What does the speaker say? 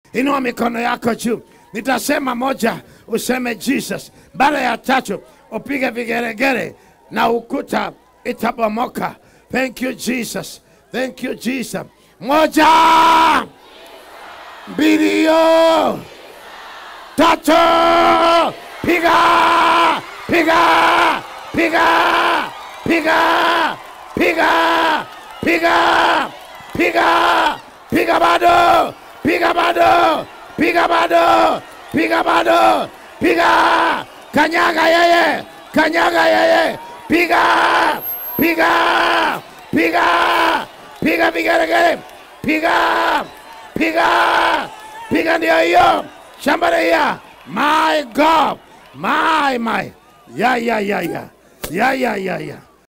Inua mikono yako juu, nitasema moja, useme Jesus. Baada ya tatu upige vigeregere na ukuta itabomoka. Thank you Jesus, thank you Jesus. Moja, mbili, hiyo tatu, piga, piga, piga, piga, piga, piga, piga, piga bado, piga bado, piga bado, piga bado, piga, kanyaga yeye, kanyaga yeye, piga, piga, piga, piga vigeregere, piga, piga, piga ndio hiyo, shambaria, my God, my my, ya ya ya ya, ya ya ya ya.